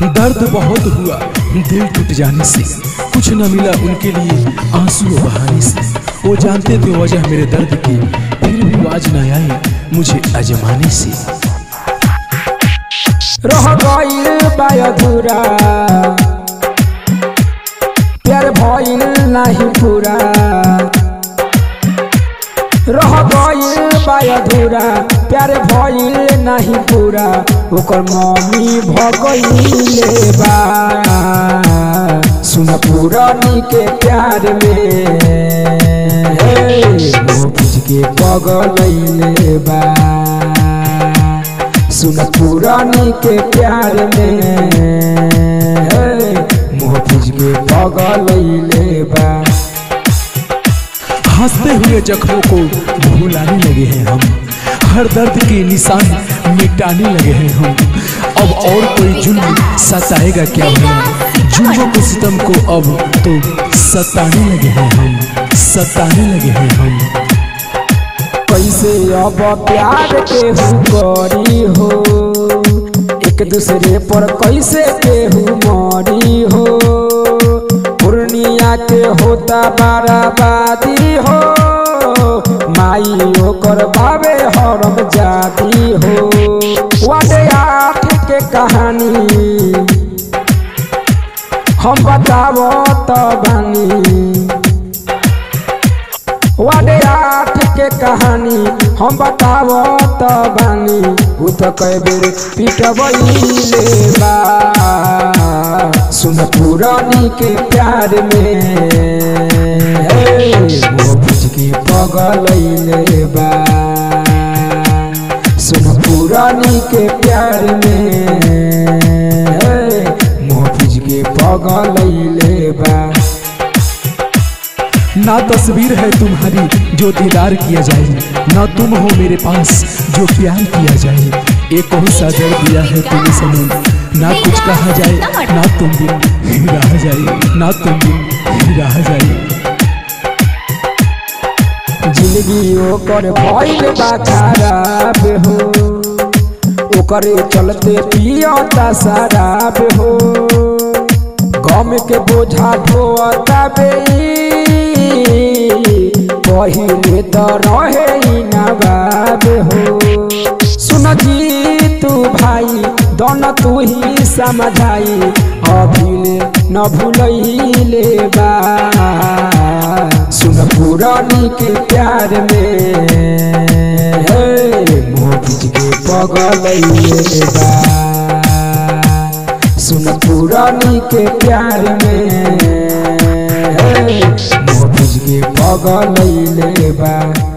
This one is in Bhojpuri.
दर्द बहुत हुआ दिल टूट जाने से कुछ न मिला उनके लिए आंसू बहाने से वो जानते थे वजह मेरे दर्द की फिर भी आज न आए मुझे अजमाने से रह गइल बा अधूरा प्यार भइल नाही पूरा रह गइल बा अधूरा प्यार भइल नाही पूरा ओकर मम्मी भगइले बा सुन पुरानी के प्यार में हे, मोह बुझ के पगलैले बा सुन पुरानी के प्यार में हे, मोह बुझ के पगलैले बा हंसते हुए जख्मों को भुलाने लगे हैं हम हर दर्द के निशान मिटाने लगे हैं हम अब और कोई जुल्म सताएगा क्या हमें जुल्मों को सितम को अब तो सताने लगे हैं हम सताने लगे हैं हम कैसे अब प्यार केहू करी हो एक दूसरे पर कैसे केहू मरी हो पूर्णिया के होता बाराबादी हो माई ओकर बाबे हरम जाती हो वाटे आठ के कहानी हम बतावो तो बानी वाडे आठ के कहानी हम बतावो तो बानी उ तो कई बेर पिटबैले बा सुन पुरानी के प्यार में हे, मोह बुझ के पगलैले बा सुन पुरानी के प्यार में हे, मोह बुझ के पगलैले बा ना तस्वीर है तुम्हारी जो दीदार किया जाए ना तुम हो मेरे पास जो प्यार किया जाए एक और सा दर्द दिया है तुम्हें सनम ना कुछ कहा जाए ना तुम बिन रह जाए ना तुम बिन रह जाए जिंदगी ओकर भइल बा खराब हो ओकरे चलते पियता शराब हो गम के बोझा ढोता बे पहिले त रहे ई नवाब हो सुन जी तू भाई दोन तू ही समझाई अभिले न भूलैले बा सुन पुरानी के प्यार में हे मोह बुझ के पगलैले बा सुन पुरानी के प्यार में हे मोह बुझ के पगलैले बा